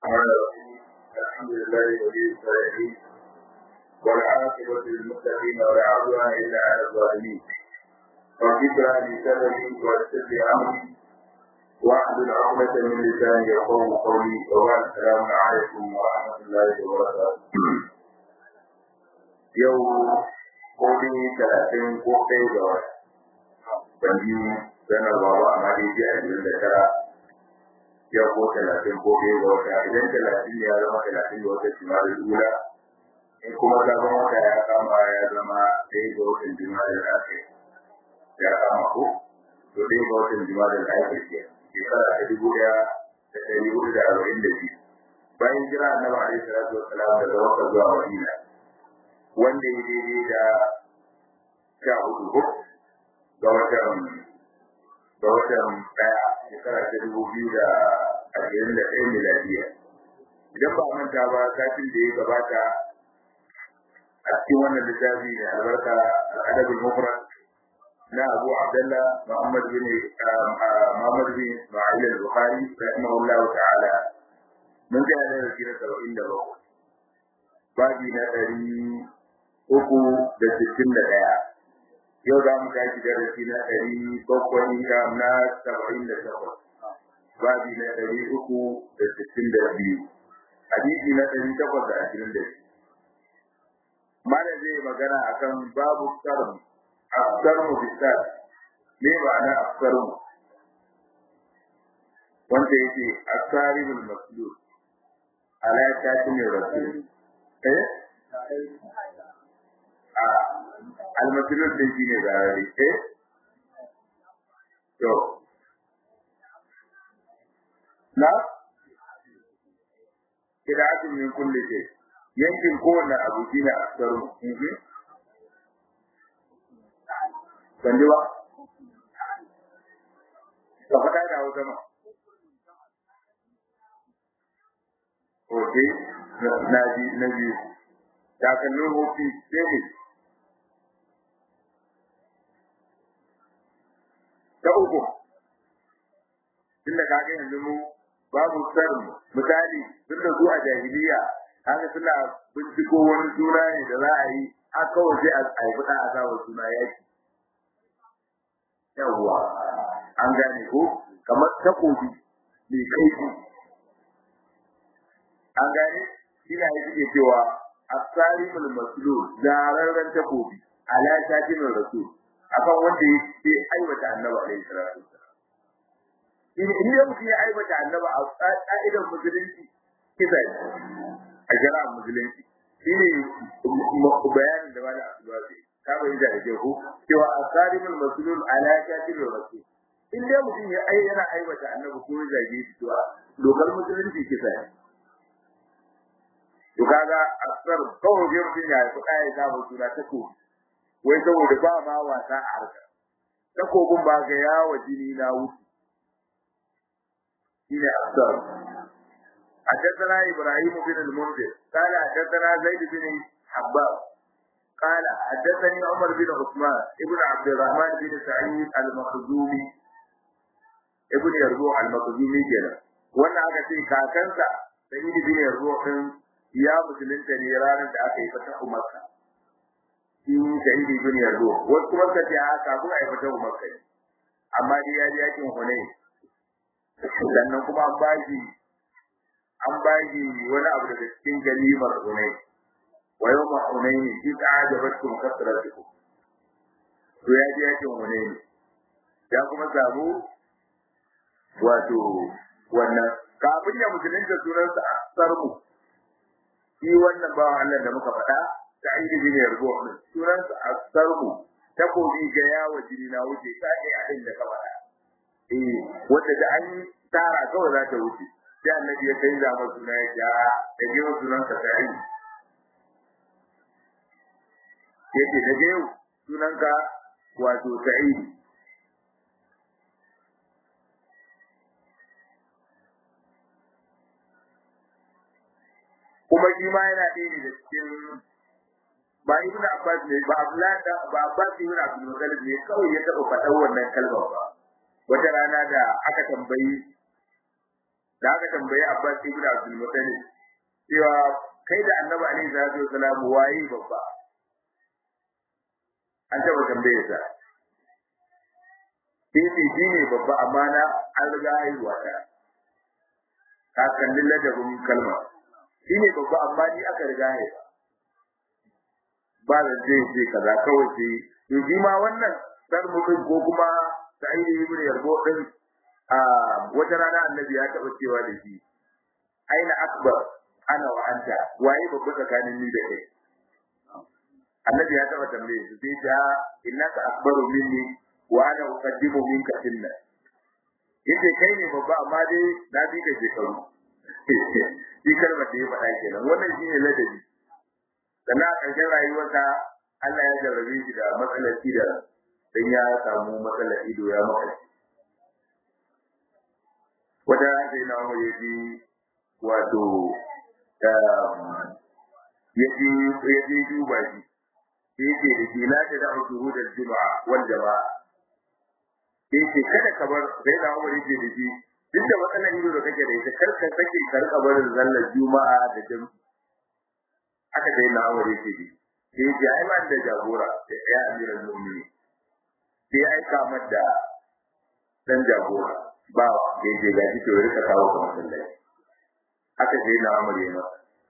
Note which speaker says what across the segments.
Speaker 1: الرحمن الرحيم الحمد لله ولي الصالحين والعاقبة للمتقين ولا عدوان إلا على الظالمين رب اشرح لي صدري ويسر لي أمري واحلل عقدة من لساني يقول قولي وبعد السلام عليكم ورحمة الله وبركاته يوم قولي ثلاثين قوتي جواب بنجي سنة بابا أمالي جاء من ذكرى ya ko talatin ko ɗaya ga wata idan talatin ne ya zama talatin ga wata jima'a ula in kuma sabon wata ya kama ya zama ɗaya ga watan jima'a da ake ya kama ko to ɗaya ga watan jima'a da ake ke shekara ta dubu ɗaya da ɗari hudu da arba'in da biyu bayan jira annabi alaihi salatu wassalam daga wata zuwa madina wanda ya daidai da sha hudu ko ga watan ga watan ɗaya shekara ta dubu biyu da ashirin da ɗaya miladiya idan ba manta ba satin da ya gabata a cikin wannan littafi mai albarka al'adabul mufrad na abu abdullah muhammad bin muhammad bin isma'il al-bukhari rahimahullahu ta'ala mun ga da rashi na saba'in da bakwai babi na ɗari uku da sittin da ɗaya yau za mu tashi darasi na ɗari bakwai na saba'in da takwas babi na ɗari uku da sittin da biyu hadisi na ɗari takwas da ashirin da biyu mana zai magana akan babu sarmu afsarmu bisar me ma'ana afsarmu wanda yake asaribul maslul ala shatin rasul eh almasulun din shi ne zarare eh to na kidatun min kulli shay yankin kowanne abu shi ne aksaru kan ji ba ka faɗa da hausa ma ok na ji na biyu takalmin hofi sai ne ta uku tunda kaga yanzu mu babu sarmu misali tun da zuwa jahiliya haka suna binciko wani suna ne da za a yi a kawai sai a haifi ɗan a sawa suna yaki yawwa an gane ko kamar takobi mai kaifi an gane ina yi suke cewa asarimul maslul zararren takobi ala shakimin rasul akan wanda ya aiwata annabi alaihi salatu wasallam in in ya mutum ya aiwata annabi a ka'idar musulunci kisa ne a shari'ar musulunci shine bayanin da wani asuwa zai ka bai da ke ko cewa asarimul maslul ala shakimin rasul in dai mutum ya ai yana aiwata annabi ko ya zage shi to dokar musulunci kisa ne to kaga asar kawai sai mutum ya haifi ɗaya ya samu suna ta kofi wai saboda ba ma wasa a harka takobin ba ga yawo jini na wuce shine asar حدثنا ابراهيم بن المنذر قال حدثنا زيد بن حباب قال حدثني عمر بن عثمان ابن عبد الرحمن بن سعيد المخزومي ابن يربوع المخزومي كده wannan aka ce kakansa sai ibn yarbu' din ya musulunta ne ranar da aka yi fata Makka shi shahidi bin yardo wasu kuma suka ce a kafin a yi fata Makka amma dai ya ji yakin Hunayn sannan kuma an ba shi an ba shi wani abu daga cikin ganimar Hunayn wa yawma Hunayn shi ta ajabatkum kasratukum to ya ji yakin Hunayn ya kuma samu wato wannan kafin ya musulunta sunansa a sarmu shi wannan bawan Allah da muka faɗa ta aiki bin yargo sunan sa asarmu takobi ga yawo jini na wuce ta ne a inda ka faɗa eh wanda da an tara kawai za ta wuce sai annabi ya canza masa suna ya ja da gewa sunan sa ta yi yake da gewa sunan ka wato sa'idi kuma shi ma yana ɗaya ne da cikin ba ibn Abbas ne ba Abdullah da ba Abbas ibn Abdul Muttalib ne kawai ya taɓa faɗar wannan kalmar ba wata rana da aka tambayi da aka tambayi Abbas ibn Abdul Muttalib cewa kai da Annabi alaihi salatu wasalam waye babba an taba tambaye sa sai shi ne babba amma na an riga haihuwa ta ka kalli ladabin kalma shi ne babba amma ni aka riga haihuwa ba da zai ce kaza kawai sai to shi ma wannan sar mutum ko kuma sa'idi ibn yarbo din a wata rana annabi ya taba cewa da shi aina akbar ana wa anta waye babba tsakanin ni da kai annabi ya taba tambaye su sai ta innaka akbaru minni wa ana uqaddimu minka sinna yace kai ne babba amma dai na bi ka shekaru shi kalmar da ya faɗa kenan wannan shine ladabi sannan a ƙarshen rayuwarsa Allah ya jarrabe shi da matsalar ido dan ya samu matsalar ido ya maka wata sai na mu yaji wato ya ji ya ji duba shi yake da ke la da shuhud al-jum'a wal jama'a yake kada ka bar sai da Umar yake da shi duk da matsalar ido da kake da ita kar ka sake ka rika barin zallar juma'a da jami'a aka dai na Umar yake da sai ya ai man da jagora da ya amira mu'mini sai ai kamar da dan jagora ba da yake ga shi to rika kawo kamar sallai aka dai na Umar yana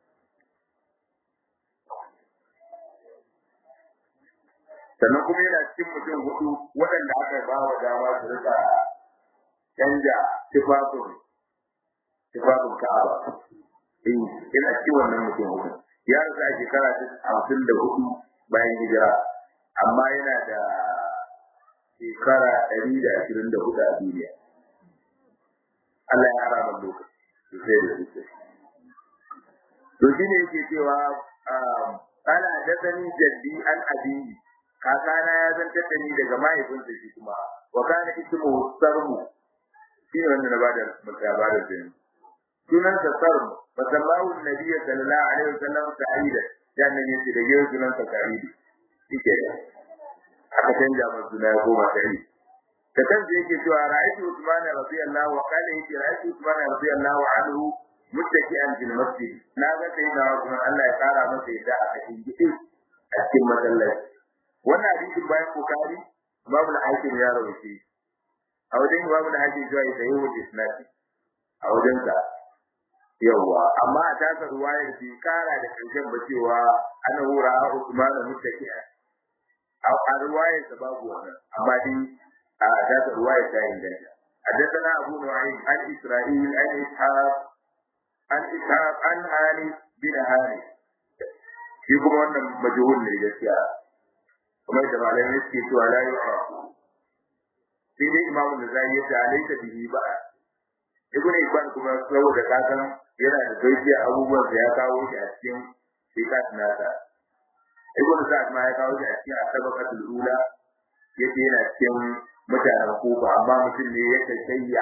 Speaker 1: sannan kuma yana cikin mutum hudu waɗanda aka ba wa dama su rika canja tufafin tufafin ka'aba in ina cikin wannan mutum hudu ya rasa a shekara ta hamsin da hudu bayan hijira amma yana da shekara ɗari da ashirin da hudu a duniya Allah ya hara man lokaci sosai da sosai to shi ne yake cewa ana hadasani jaddi an abiyi kakana ya zantar da ni daga mahaifinsa shi kuma wa kana ismu sarmu shi ne wanda na bada labarin da ni sunan sa sarmu fa sallahu annabi sallallahu alaihi wasallam sa'ida dan ne yace da yau sunan sa sa'idi shike da aka canja masa suna ya koma sa'idi da kansa yake cewa ra'aytu usman radiyallahu wa kana yake ra'aytu usman radiyallahu anhu muttaki'an fil masjid na ga sai na kuma Allah ya kara masa yadda aka hinji a cikin masallaci wannan hadisin bayan bukari babu da hakim ya rawaye a wajen babu da hakim zuwa da yawo isnadi a wajen sa yawa amma a tasa ruwayar bi kara da karshen ba cewa ana hura Usman muttaki'a a ruwayar sa babu wannan amma dai a tasa ruwayar ta inganta حدثنا أبو نعيم عن إسرائيل عن إسحاق عن إسحاق عن هاني بن هاني shi kuma wannan majhul ne gaskiya kuma da malamai suke cewa la yu'rafu sai dai imamu da zai yi da alaika bihi ba ibn ibn kuma saboda kasan yana da gaskiya abubuwan da ya kawo shi a cikin shikat nasa ibn sa'ad ma ya kawo shi a cikin asabaqatul ula yake yana cikin mutanen kufa amma mutum ne ya kayya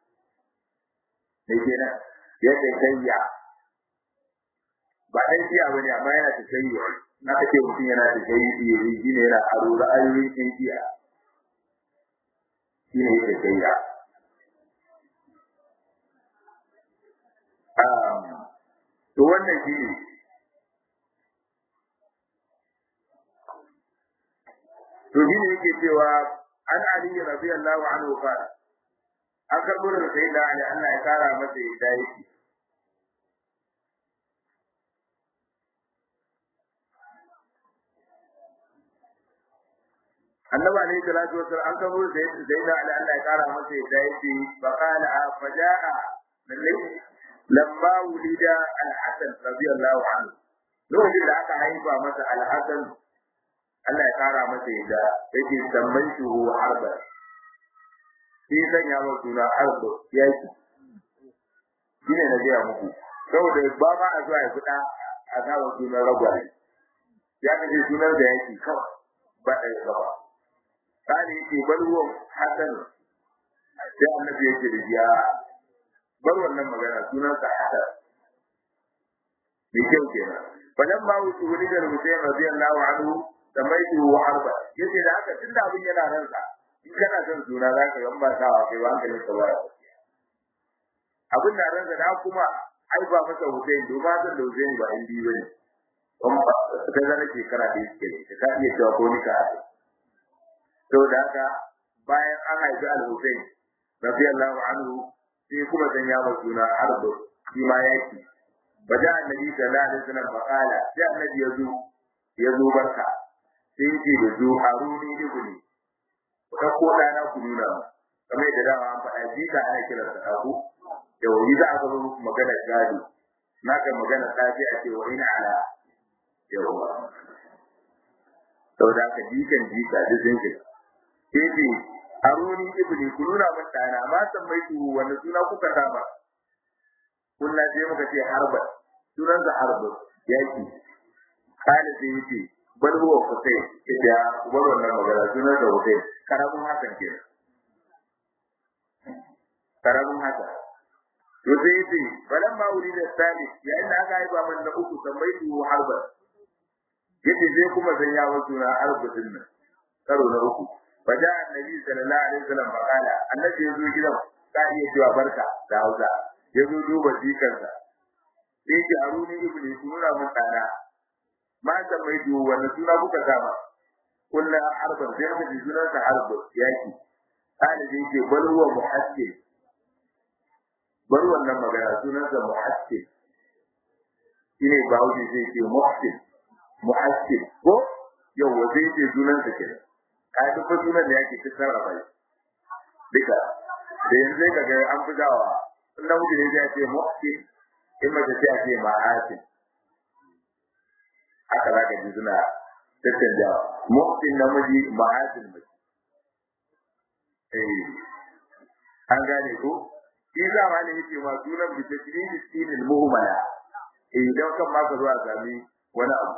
Speaker 1: ne kenan ya kayya ba ɗan jiya ba ne amma yana tafiya na ake mutum yana tafiya iri shi ne yana aro ra'ayoyin ɗan jiya shi ne yake tafiya to wannan shi ne to shi ne yake cewa an ali radiyallahu anhu qala an karɓo da sai da ali Allah ya kara masa yadda yake annabi alayhi salatu wasallam an kabo da zaina ala Allah ya kara masa yadda yake fa qala faja'a lalle lamma wulida al-hasan radiyallahu anhu lokacin da aka haifa masa al-hasan Allah ya kara masa yadda yake tambayi shi harba shi sanya masa suna harba yaki shine na gaya muku saboda ba ma a zuwa ya fita a kawo sunan ragwaye ya kace sunan da yake kawai ba ɗaya gaba kani yake bar ruwan hasan sai annabi yake da ya bar wannan magana sunan sa hasan mai kyau kenan falan ma wuce wani da Hussein radiyallahu anhu da mai wa harba yace da haka tunda abin yana nan sa in kana son suna za ka gamba sawa kai ba hankalin ka baya abin da ransa da kuma ai ba masa Hussein domin san da Hussein ba in biyu bane kuma ta zana shekara da yake ne ka iya cewa ko ni ka to da haka bayan an haifi al-Hussein radiyallahu anhu sai kuma sanya masa suna Arbu shi ma yaki baja annabi sallallahu alaihi wasallam faqala sai annabi yazo yazo barka sai yake da zu haruni ibni ka ko dana ku nuna kamar da dama an faɗa jika ana kiransa abu da wani za a zama muku magana gado na ga magana safi a ce wani ala yawa saboda haka jikan jika duk sun shiga sai ce aruni ibni ku nuna min ɗana ma san mai tuhu wanda suna kuka saba kunna sai muka ce harba sunan da harba yaki kana sai yace bal huwa kusai ya ubar wannan magana sunan da kusai karamin hakan kenan karamin hakan to sai yace balan ma wuri da sani yayin da aka haifa man na uku tambayi tuhu harba yace sai kuma zan yawo suna harba din nan karo na uku faja annabi sallallahu alaihi wasallam faqala annabi yazo gidan ka iya cewa barka da Hausa yazo duba jikansa sai ki aruni ibni sunura mun dana ma ta mai duwa wannan suna kuka sama kullu harban sai muka ji sunan sa harbu yaki kana da yake bal huwa muhassin bar wannan magana sunan sa muhassin shine bawo sai ke muhassin muhassin ko yau sai ce sunan sa kenan a duk sunan da yake ta sarrafa shi duka da yanzu ka ga an fi dawa in namiji ne zai ce muhsin in mace ce ce ma'asin haka za ka ji suna tattanjawa muhsin namiji ma'asin mace eh an gane ko shi za ma ne yake ma sunan bi tashridi sinil muhmala eh dan kan ma ka zo a sami wani abu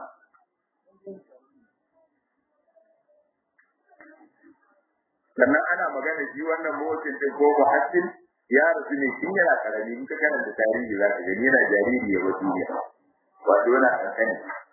Speaker 1: sannan ana magana shi wannan motsin din ko muhassin ya rasu ne tun yana karami in ka karanta tarihi za ka gani yana jariri ya wasu ne wato yana kankani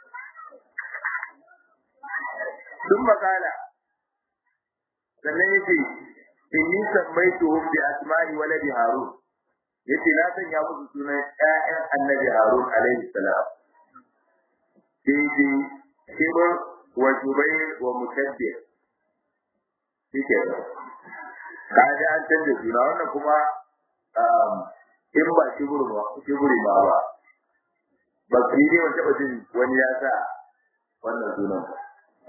Speaker 1: sun makala sannan yake inni sammaituhum bi asma'i waladi harun yace na sanya musu sunan ƴaƴan annabi harun alaihi salam sai dai kibir wa jubair wa mutabbir shike kaga an canza suna wannan kuma in ba kibir ba kibiri ba ba ba su ne wata jin wani ya sa wannan sunan ba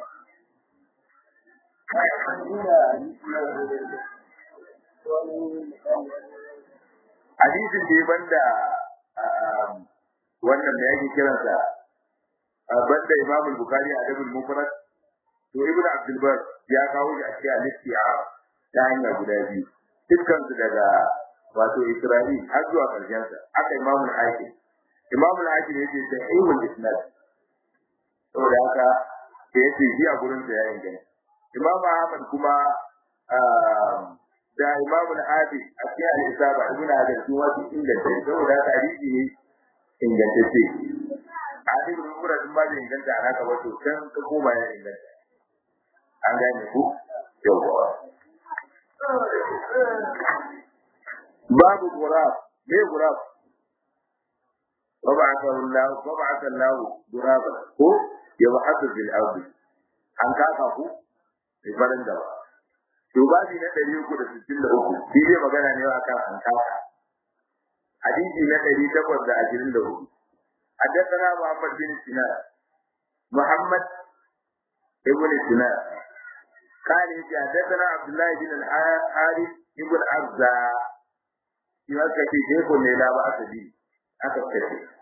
Speaker 1: hadisin da banda wannan da yake kiransa banda Imam Bukhari a Dabul Mufrad to Ibn Abdul Bar ya kawo shi a cikin al-Istiab ta hanya guda biyu dukkan su daga wato Isra'il har zuwa karshen sa aka Imam al-Hakim Imam al-Hakim yace sahihul isnad saboda haka da yace shi a gurin sa ya inganta Imam Ahmad kuma da Imam al-Hafiz a cikin al-Isaba Ibn Hajar su wasu inganta saboda haka hadisi ne ingantacce hadisi ibn Umar din ba zai inganta a haka wato kan ka koma ya inganta an gane ku yawa babu gurab me gurab وبعث الله وبعث الله غرابا ko يبحث في الارض an kaka ku sai farin da to babi na 363 shi ne magana ne akan an kaka hadisi na 824 حدثنا محمد بن سنان محمد ابن سنان قال حدثنا عبد الله بن الحارث ابن عبزة يوكا في شيخ لا بأس به أكثر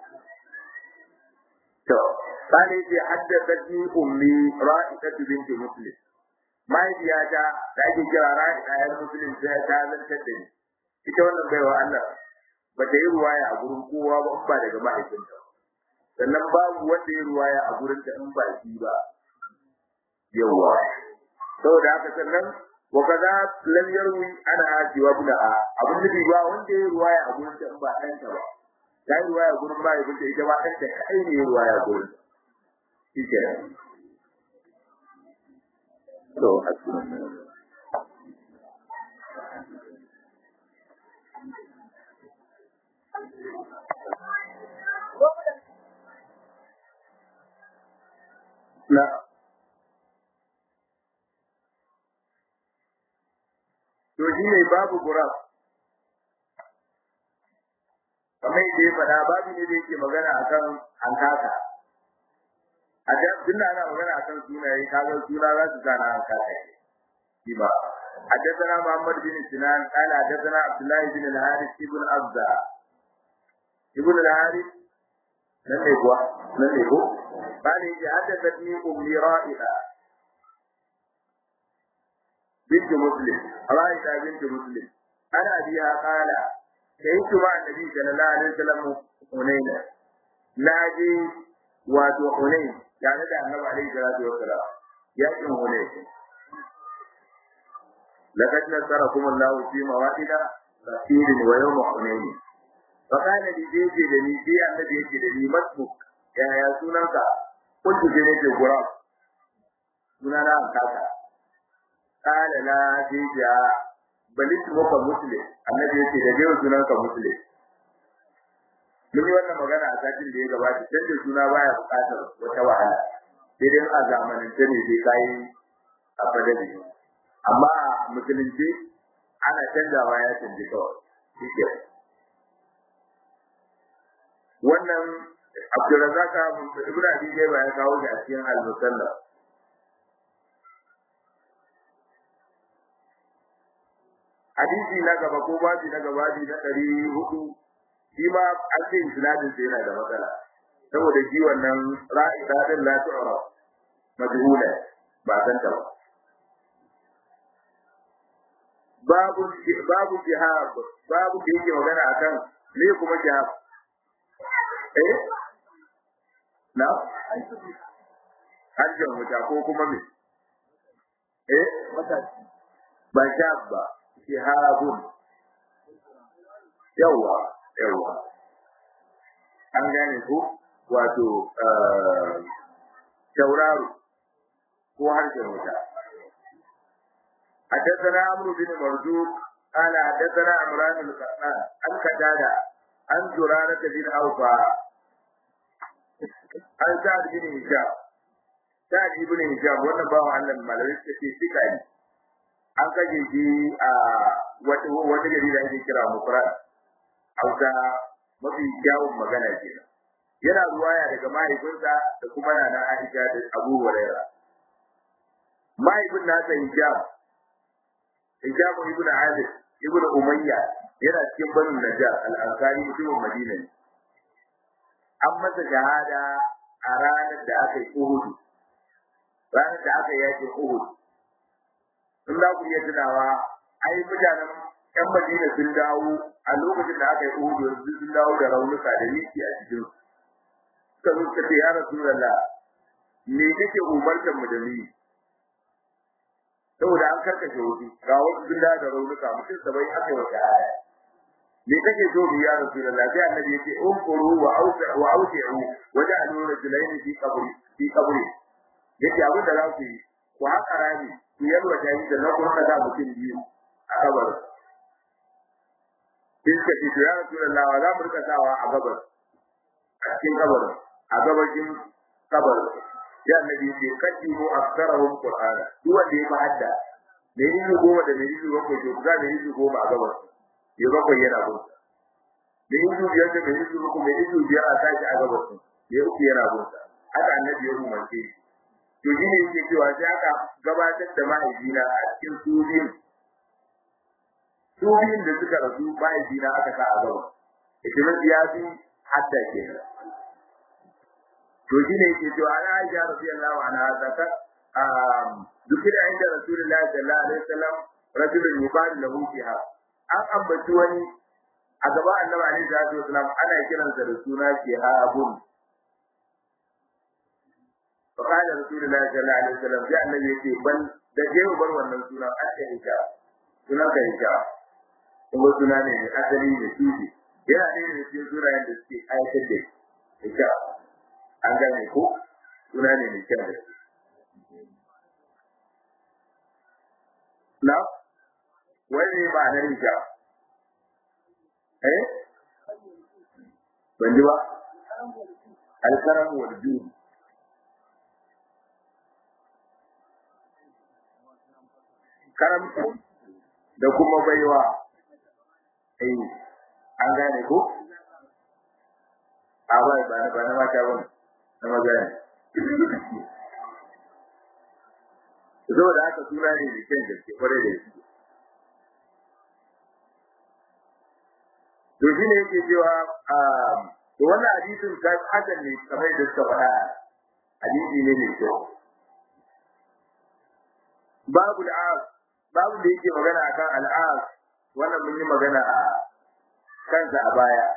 Speaker 1: to قال يجي حدثتني أمي رائدة بنت مسلم ما يجي هذا da ake kira ra'ida ya muslim sai ta zantar da ni ita wannan baiwa Allah ba ta yi ruwaya a gurin kowa ba ba daga mahaifinta sannan babu wanda ya ruwaya a gurin ta in ba shi ba yawa saboda haka sannan wa kaza lam yarwi ana aji wa buna a abin da ba wanda ya ruwaya a gurin ta in ba dan ta ba ta yi ruwaya gurin ba ibn ta ita ba dan ta kai ne ruwaya gurin shi ke to asibiti na to shi ne babu gurab kamar yadda ya faɗa babu ne da yake magana akan hankaka a da tun da ana magana akan sunaye kaga suna za su sana hankaka shi ba حدثنا محمد بن سنان قال حدثنا عبد الله بن الحارث بن أبزة ابن الحارث من هو من هو قال حدثتني أمي رائعة بنت مسلم رائعة بنت مسلم أنا أبيها قال شهدت مع النبي صلى الله عليه وسلم حنينا ناجي واتو حنين يعني ده النبي عليه الصلاة والسلام يأتي حنين لقد نصركم الله في مواطن كثير ويوم حنين فقال لي جيجي لني في النبي يجي لني مسمك يا يا سنانك قلت جنيت غرام سنانا أنكاكا قال لا جيجي bal ismuka muslim annabi yace da jewa sunanka muslim mun yi wannan magana a satin da ya gabata canjin suna baya buƙatar wata wahala sai dai a zamanance ne sai kai a fadari amma a musulunci ana canjawa ya canji kawai shike wannan Abdulrazak Ibn Abi Shayba ya kawo shi a cikin Al-Musannaf hadisi na gaba ko babi na gaba babi na ɗari hudu shi ma an ce isnadin sa yana da matsala saboda shi wannan ra'ida din la tu'ra majhula ba san ta ba babu babu jihad babu da yake magana akan me kuma jihad eh na hajjan wuta ko kuma me eh ba jihad ba shihabun yawa yawa an gane ku wato tauraro ko harshen wuta حدثنا عمرو بن مرزوق قال حدثنا عمران القطان عن قتادة عن زرارة بن أوفى عن سعد بن هشام سعد بن هشام وانا باو عن الملوك في سكاني an kaje shi a wata gari da ake kira mufrad hausa mafi kyawun magana ke yana ruwaya daga mahaifinsa da kuma nana Aisha da Abu Huraira mahaifin nasa hijab hijab ibn Adil ibn Umayya yana cikin banu Najjar al-Ansari mutumin Madina ne an masa shahada a ranar da aka yi Uhud ranar da aka yi yakin Uhud in za ku iya tunawa ai mutanen yan Madina sun dawo a lokacin da aka yi Uhud yanzu sun dawo da raunuka da miki a cikin suka zo suka ce ya Rasulullah me kake umartar mu da ni saboda an karkashe wasu ga wasu sun dawo da raunuka mutum sabai aka yi wata aya me kake so mu ya Rasulullah sai annabi yake umkuru wa ausa wa ausi'u wa ja'alu rajulaini fi qabri fi qabri yace abin da za ku yi ku haka rami ku yalwa ta yi da na kuma da mutum biyu a gabar sai suka ce ya Rasulullah wa za mu rika sawa a gabar a cikin gabar a gabashin gabar ya annabi ce kaji mu aksarahum qur'ana duk wanda ya hadda da yi goma da da yi bakwai to za da yi goma a gabar ya bakwai yana gun da yi biyar da da yi uku da yi biyar a tashi a gabar ya uku yana gun haka annabi ya umarce shi to shi ne yake cewa sai aka gabatar da mahaifina a cikin su biyun su biyun da suka rasu mahaifina aka sa a gaba ikimin ya fi hatta ke to shi ne yake cewa ana aisha radiyallahu anha zakat dukkan inda rasulullahi sallallahu alaihi wasallam rajulun yuqalu lahu fiha an ambaci wani a gaba annabi alaihi salatu wasallam ana kiransa da suna shihabun فقال رسول الله صلى الله عليه وسلم جاء النبي يقول بل da je bar wannan sunan aka hija sunan ka hija kuma suna ne da asali ne tuji yana ne da cikin sunayen da suke ayatar da hija an gane ko suna ne mai kyau da na wani ne ma'anar hija eh ban ji ba alkaram wal judi karamci da kuma baiwa eh an gane ko a bai ba ba na mata ba na maza ne saboda haka suna ne da kyan gaske kwarai da shi to shi ne yake cewa to wannan hadisin kan hakan ne kamar da suka faɗa hadisi ne mai kyau babu al'as babu da yake magana akan al'as wannan mun yi magana a kansa a baya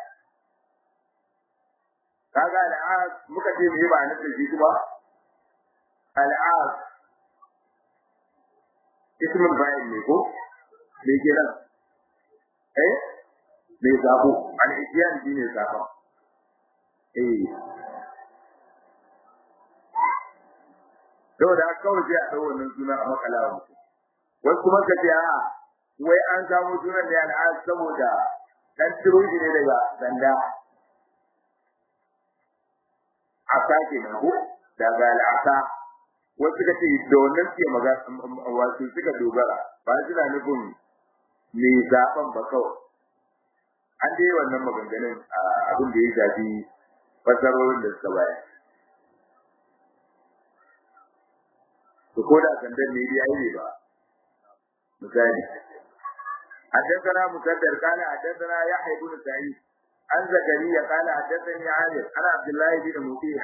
Speaker 1: kaga al'as muka ce me ba nan da shi kuma al'as ismul fa'il ne ko me kenan eh me zabo al-isyan shine zabo eh saboda kawai sai a ɗau wannan suna a makala wa mutum wasu kuma ka ce a wai an samu sunan ne al'ad saboda dan ciro shi ne daga sanda a sake na ko daga al'asa wasu ka ce da wannan suke magana wasu suka dogara ba suna nufin me zaɓen ba kawai an dai wannan maganganun abin da ya shafi fasarorin da suka bayar to ko da sandan ne dai ai ba misali حدثنا مسدد قال حدثنا يحيى بن سعيد عن زكريا قال حدثني عامر عن عبد الله بن مطيع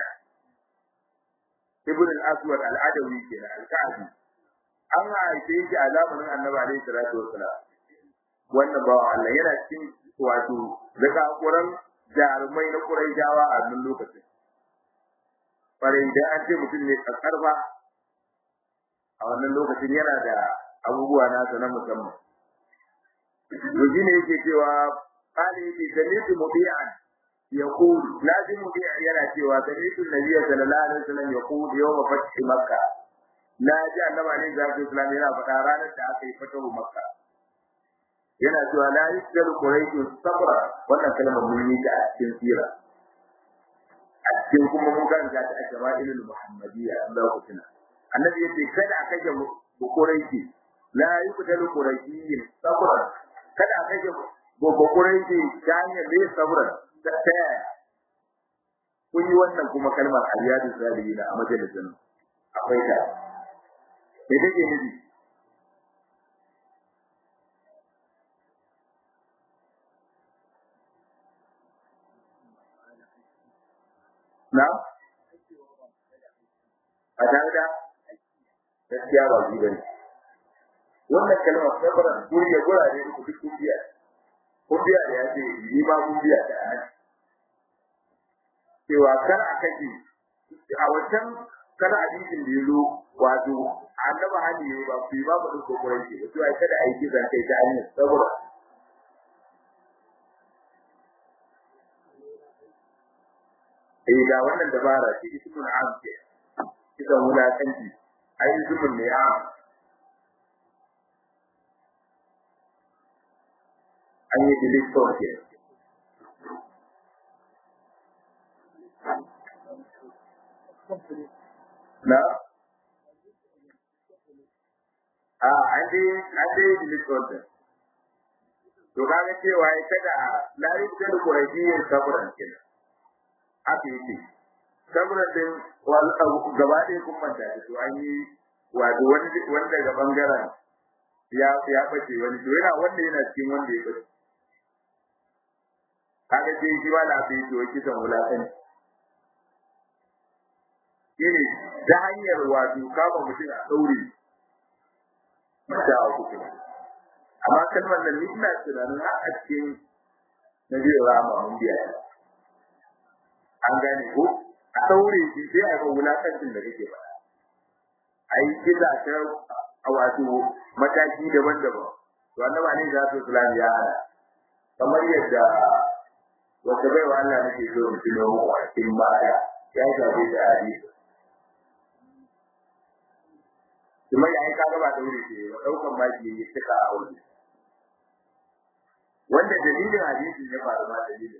Speaker 1: ابن الاسود العدوي كده الكعبي an haife shi a zamanin annabi alaihi salatu wassalam wannan ba Allah yana cikin wato zakakuran jarumai na Quraishawa a nan lokacin bare idan an ce mutum ne karfa a wannan lokacin yana da abubuwa nasa na musamman to shine yake cewa qali yake sami'tu mubi'an yaqul lazim mubi'a yana cewa sami'tu nabiyya sallallahu alaihi wasallam yaqul yawm fath makkah na ji annabi alaihi salatu wasallam yana faɗa ranar da aka yi fatahu makka yana cewa la yusjalu quraishu sabra wannan kalmar mun yi ta a cikin sira a cikin kuma mun karanta ta a shama'ilul muhammadiyya Allah ku tuna annabi yace kada aka ga quraishi la yuqtalu quraishiyyin sabra kada aka ga quraishi ta hanyar da sabra ta yaya kun yi wannan kuma kalmar aliyadu salihin a majalisin akwai ta me take nufi na a tare da gaskiya ba shi bane wannan kalmar sabran guri ya gurare ku duk kun biya kun biya da ya ce ni ma kun biya da nan cewa kar a kake a wancan kar hadisin da yazo wato annaba hadi yayi ba ku ba mu duk kokorin shi to ai kada ai kisan kai ta hanyar saboda eh ga wannan dabara ce ismul am ce kisan wulakanci ai ismul ne am an yi dilikton ke na a an dai an dai dilikton to kaga cewa ya kada lari da kurajiyar saburan kenan haka yake saburan din gaba ɗaya kun manta da to an yi wato wani daga bangaren ya ya bace wani to yana wanda yana cikin wanda ya bace kaga sai shi ba da abin to kisan wulakan shine ta hanyar wato kama mutum a daure mata a kuku amma kalmar nan ni ina tunanin har a cikin na biyu rama mun biya an gane ko a daure shi sai a ga wulakancin da kake faɗa a yi kisa ta a wato mataki daban-daban to annaba ne za su islam ya hana kamar yadda wata bai wa Allah nake so mu tuno mu a cikin baya ya shafe da hadisi kuma ya yi ka gaba daure ce ba daukan baki ya tuka a wani wanda dalilin hadisi ya faru ma dalilin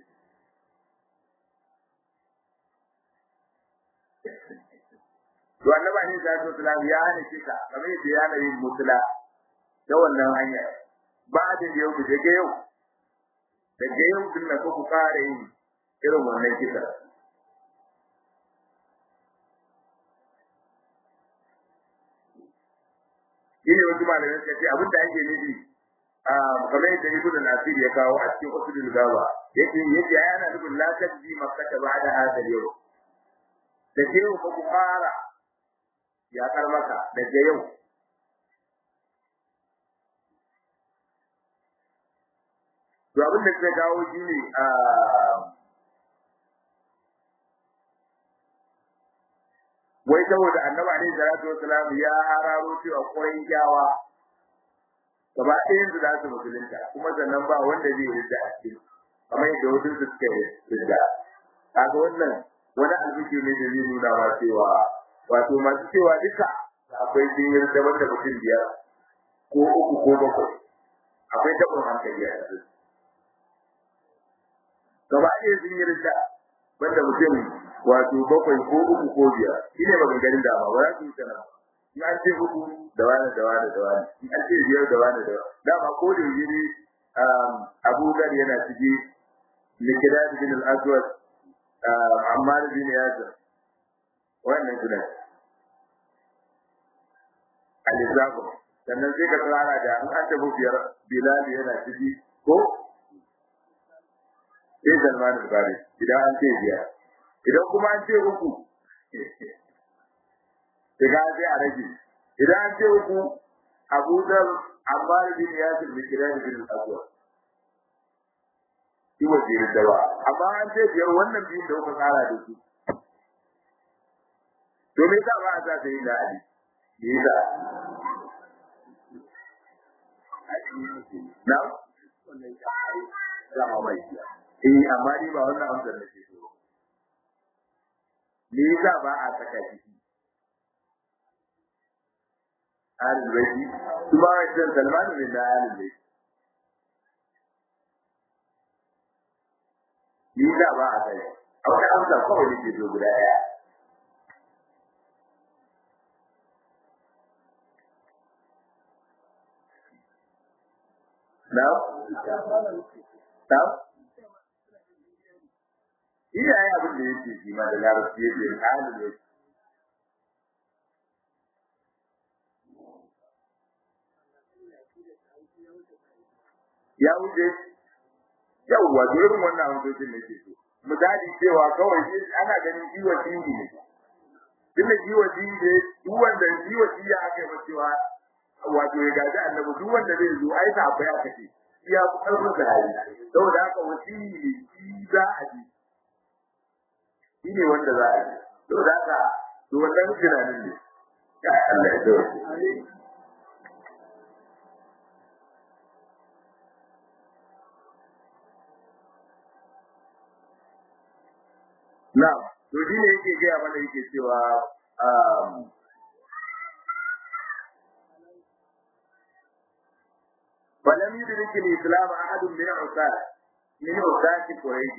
Speaker 1: to annaba ne za su islam ya hana kisa kamar yadda ya hana yin mutula ta wannan hanya ba da yau daga yau daga yau din na ku kare yin irin wannan kisa shine wasu malamai suka ce abin da ake nufi kamar yadda ibnu nasir ya kawo a cikin usulul gaba yake yace ai ana nufin la tajzi makkata ba'da hada yau da ke yau ku fara ya kar maka daga yau to abin da suka kawo shine wai saboda annabi alaihi salatu wasalam ya hararo cewa kurai jawa gaba ɗayan su za su musulunta kuma sannan ba wanda zai rinda a cikin kamar yadda wasu su suka rinda kaga wannan wani alfiki ne da zai nuna ma cewa wato masu cewa duka akwai sun yi rinda wanda mutum biyar ko uku ko bakwai akwai taɓin hankali a cikin gaba ɗaya sun yi rinda banda mutum wato bakwai ko uku ko biyar shine maganganun da ba za su yi sana in an ce uku da wani da wani da wani in an ce biyar da wani da wani dama ko da yiri Abu Dhar yana ciki Mikdad bin al-Aswad Ammar bin Yasir wannan suna Alizabu sannan sai ka tsara da in an tafi biyar Bilal yana ciki ko sai Salman al-Farisi idan an ce biyar idan kuma an ce uku daga sai a rage idan an ce uku abu zar amma bin yasir bin kiran bin aswad shi wace da ba amma an ce biyar wannan biyun da kuka tsara da su to me yasa ba a sa sai da ali me yasa na eh amma ni ba wannan amsar nake so me yasa ba a saka ciki alil baiti su ba wajen salmanu ne na alil baiti me yasa ba a kai a wata amsa kawai da ke so guda ɗaya na na iyaye abin da yake shi ma da larabci yake alil baiti ya wuce yawwa irin wannan hankocin da ke so misali cewa kawai shi ana ganin jiwa jingi ne duk da jiwa jingi duk wanda jiwa jingi aka yi cewa wato ya gaji annabi duk wanda zai zo ai ta akwai aka ce ya fi karfin da hali saboda haka wasili ne shi za a ji shi ne wanda za a ji saboda haka to wannan tunanin ne ya Allah ya dawo Na'am, to shi ne yake gaya mana yake cewa فلم يدرك الإسلام أحد من عساة من عساة قريش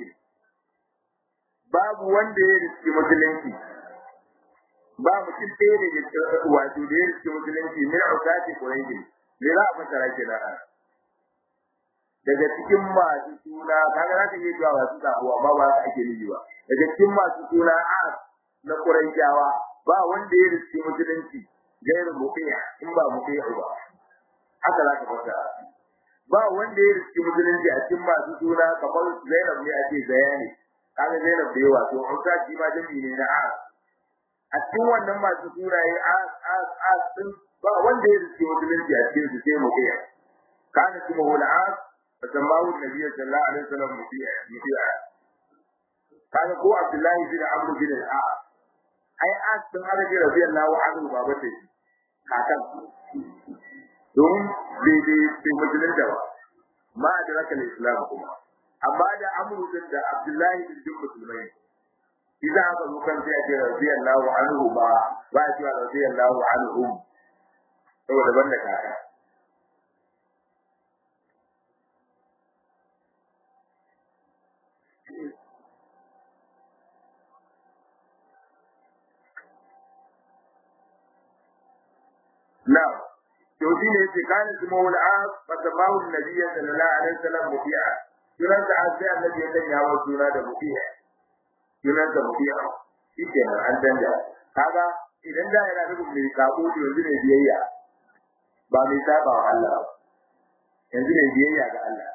Speaker 1: babu wanda ya riski musulunci ba mutum ɗaya ne da wato da ya riski musulunci min usati quraish me za a fasara ke nan daga cikin masu suna kaga za ka iya cewa masu sabuwa ba ba su ake nufi ba daga cikin masu suna as na quraishawa ba wanda ya riski musulunci gairu muqiya in ba muqiya ba haka za ka fasara ba wanda ya riski musulunci a cikin masu suna kamar Zainab ne ake bayani kaga Zainab da yawa to Hausa shi ma jami ne na as a cikin wannan masu sunaye as as as din ba wanda ya riski musulunci a cikin su sai muqiya kana kuma wala as fasammahu nabiy sallallahu alaihi wasallam muqiya muqiya kaga ko Abdullahi bin Amr bin al-As ai as din Arabi radiyallahu anhu baba ce kakan don bai bai musulunta ba ma da raka islam kuma amma da amru din da abdullahi bin duk musulmai idan aka zo kan sai ake radiyallahu anhu ba ba a cewa radiyallahu anhum saboda banda kaka Now, to shi ne yace kana ismuhu al-as fa tabahu an-nabiy sallallahu alaihi wasallam mubi'a sunan da an sai annabi ya sanya wa suna da mubi'a sunan da mubi'a shi ke an danja kaga idan da yana nufin mai sabo to yanzu ne biyayya ba mai saba wa Allah ba yanzu ne biyayya ga Allah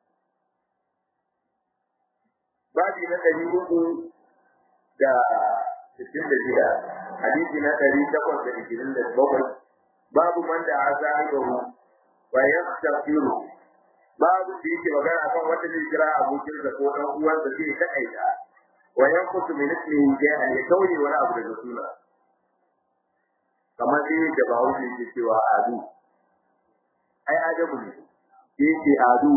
Speaker 1: babi na ɗari uku da sittin da shida hadisi na ɗari takwas da ishirin da bakwai babu man da a zahiru wa yastaghfiru babu da yake magana kan wanda zai kira abokinsa ko ɗan uwansa zai taƙaita wa yanqutu min ismihi shay'an ya kauye wani abu daga suna kamar dai da ba wuce yake cewa adu ai adabu ne yake adu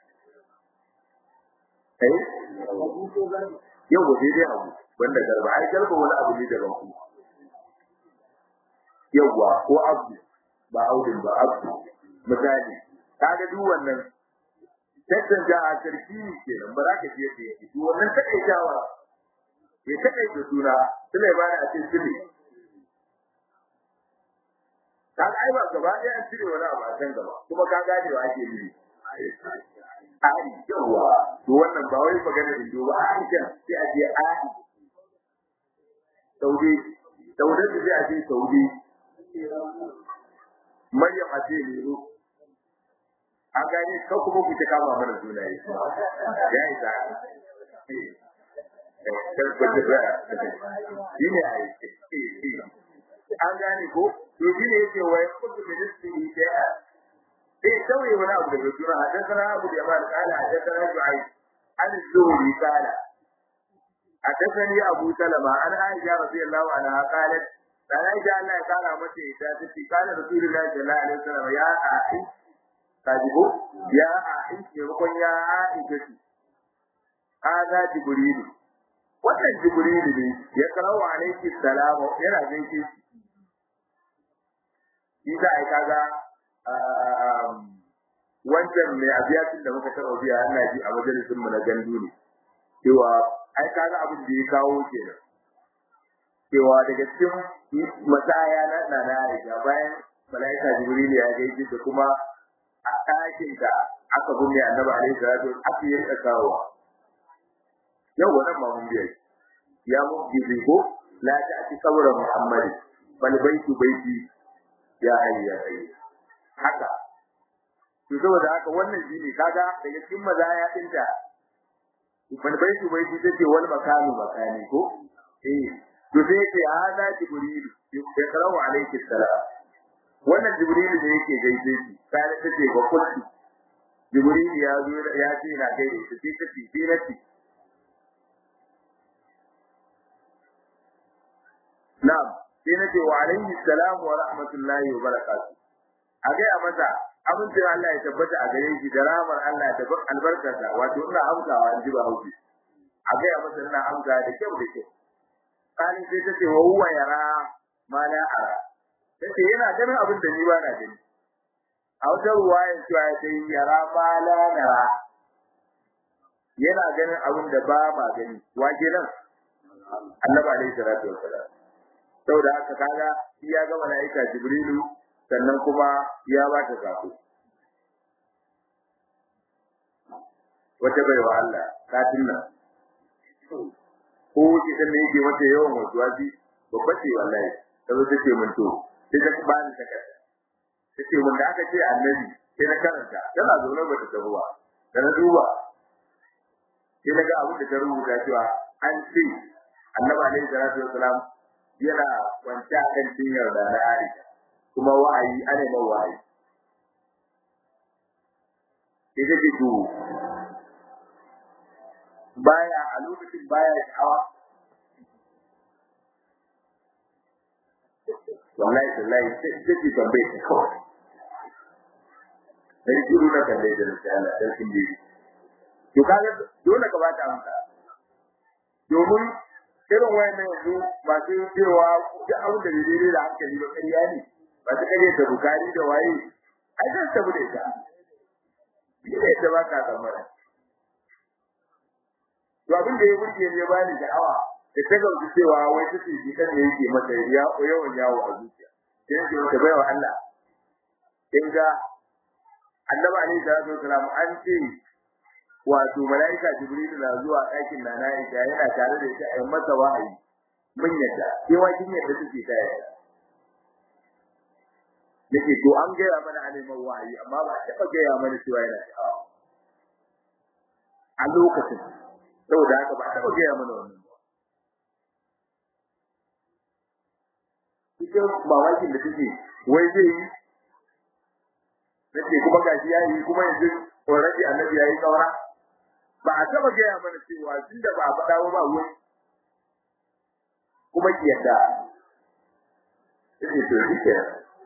Speaker 1: eh yau ba sai dai abu wanda garba ai garba wani abu ne daban ku yawwa ko abu ba audin ba abu misali kaga duk wannan tattanta a sarki ne kenan ba za ka je da yake to wannan takaitawa ya takaita suna Sulaiman a cikin sirri ka ai ba gaba ɗaya an cire wani abu a can gaba kuma ka gane wa ake nufi ai yawa to wannan ba wai magana indo ba ai kan sai a je ai saudi saudi sai a je saudi maryam a ce ne an gane ka kuma ku ta kama mana sunaye ya yi sa shi ne a yi an gane ko to shi ne yake wa yakutu ministry da sai sauye wani abu daga suna hadathana abu da yaman kala hadathana shu'aib an zuhri kala hadathani abu salama an aisha radiyallahu anha qalat dan aisha Allah ya kara mata ita tace kana rasulullahi sallallahu alaihi wasallam ya a'i kajibo ya a'i ke rukun ya a'i tace hada jibril wannan jibril ne ya karawa alaihi salam yana gaishe shi Isa ai kaga wancan mai abiyatin da muka taɓa biya ana ji a majalisin mu na gandu ne cewa ai kaga abin da ya kawo kenan cewa daga cikin masaya na na na Aisha bayan malaika Jibril ya gaishe da kuma a ɗakin da aka bunne Annabi alaihi salatu aka yi kawo yau wannan ma mun biya ya mu gizi ko la ta'ti qabra Muhammad bal baitu baiti ya hayya ya hayya haka to saboda haka wannan shine kaga daga cikin mazaya dinta wani baiti baiti take wal makani makani ko eh to sai ce hada jibril ya karawa alayhi salam wannan jibril da yake gaishe shi sai take ba kulli jibril ya zo ya ce na gaide shi sai take sai na ce na'am sai na ce wa alayhi salam wa rahmatullahi wa barakatuh a ga ya masa abincin Allah ya tabbata a gare shi da ramar Allah da albarkarsa wato ina amsawa in ji ba hauki a ga ya masa ina amsa da kyau da kyau kani sai ta ce wa huwa yara ma la ara ta ce yana ganin abin da ni ba na gani a wata ruwayan cewa ya ce yara ma la nara yana ganin abin da ba ma gani wa kenan annabi alaihi salatu wassalam saboda haka kaga shi ya ga malaika jibrilu sannan kuma ya ba ta sako wata baiwa Allah katin nan ko wuce ta ne yake wata yawan wasu wasi babba ce wallahi ta zo ta ce min to sai ta ba ni takarda ta ce mun da aka ce annabi sai na karanta tana zaune ba ta tafi ba da na duba sai na ga abin da ta rubuta cewa an ce annabi alaihi salatu wasalam yana kwanta kan cinyar da na Aisha kuma wa'ayi ana mai wa'ayi ita ce to baya a lokacin baya sha'awa wallahi wallahi sai ce tambaye ta kawai dan shiru na kalle da Allah dan kin ji to kaga dole ka bata amsa domin irin wayannan yanzu masu cewa duk abin da daidai da hankali ba ƙarya ne ba ta kare da bukari da waye ai zan tabu da ita ni da ita ba ka tsammara to abin da ya burge ne ya bani sha'awa da ta gauci cewa wai take shi kan ne yake mata ya yawan yawo a zuciya sai yake mata baiwa Allah kin ga annabi alaihi salatu wasalam an ce wato malaika jibril na zuwa ɗakin na na Aisha yana tare da ita a masa wahayi mun yadda sai wa kin yadda take ta yadda nake to an gaya mana a neman wahayi amma ba taɓa gaya mana cewa yana sha'awa a lokacin saboda haka ba taɓa gaya mana wannan ba ita mamakin da take wai zai yi nake kuma gashi ya yi kuma yanzu already annabi ya yi saura ba a taɓa gaya mana cewa tunda ba a faɗa ba wai kuma ki yadda take to shi ke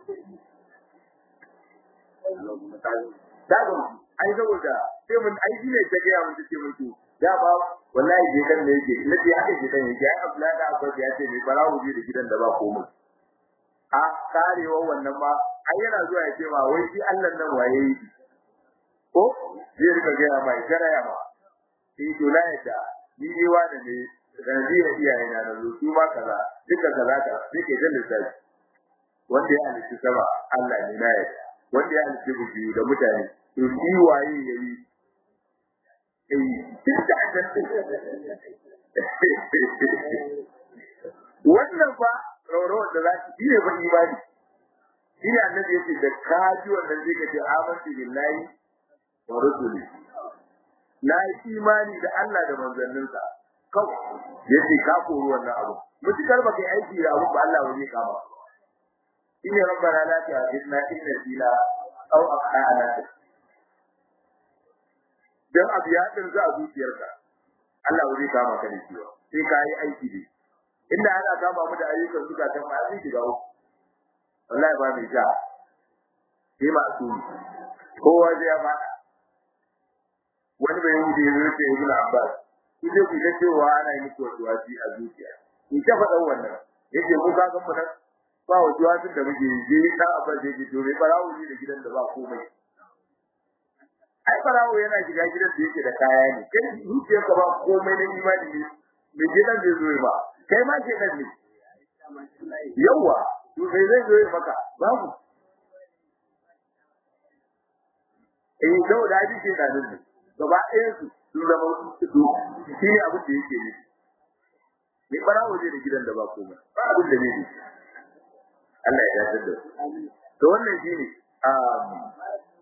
Speaker 1: Dago, ai saboda sai mun ai shi ne ta gaya mun take mutu ya ba wallahi je kan ne yake nace haka je kan yake ai Abdullahi da Abbas ya ce mai barawo je da gidan da ba komai a karewa wannan ma ai yana zuwa ya ce ma wai shi Allah nan waye yi ko zai rika gaya mai garaya ma sai to la yadda ni dai wani ne sanadiyar iyaye na na zo su ma kaza duka kaza ka sai ke jan lissafi wanda ya halitta sama Allah ne na yadda wanda ya halitta biyu da mutane to shi waye yayi eh duka wannan fa rauro da za ki ne ba imani shi ne annabi yace da kaji wannan zai kace amantu billahi wa rusuli na yi imani da Allah da manzanninsa kawai yace ka koro wannan abu mutukar baka yi aiki da abu ba Allah wani kama inna rabbana la tu'akhidna in nasina aw akhtana dan abu ya dirza a zuciyarka Allah wani kama ka da shi sai ka yi aiki da inda ana kama mu da ayyukan suka ta ma sai shiga uku wallahi ba mai ja sai ma su kowa zai ba wani bai yi da yake ibn Abbas idan ku ga cewa ana yi muku wasi a zuciya in ta faɗa wannan yake mu ka ga mu nan ba wasu da muke yi da Abbas yake to bai barawo ne da gidan da ba komai ai barawo yana shiga gidan da yake da kaya ne kai zuciyar ka ba komai na imani ne me gidan zai zo ba kai ma ke nan ne yawa to sai zai zo maka babu eh da da ji ke da ne gaba ɗayan su sun zama su shi ne abin da yake ne me barawo zai da gidan da ba komai ba abin da ne Allah ya yarda da to wannan shine um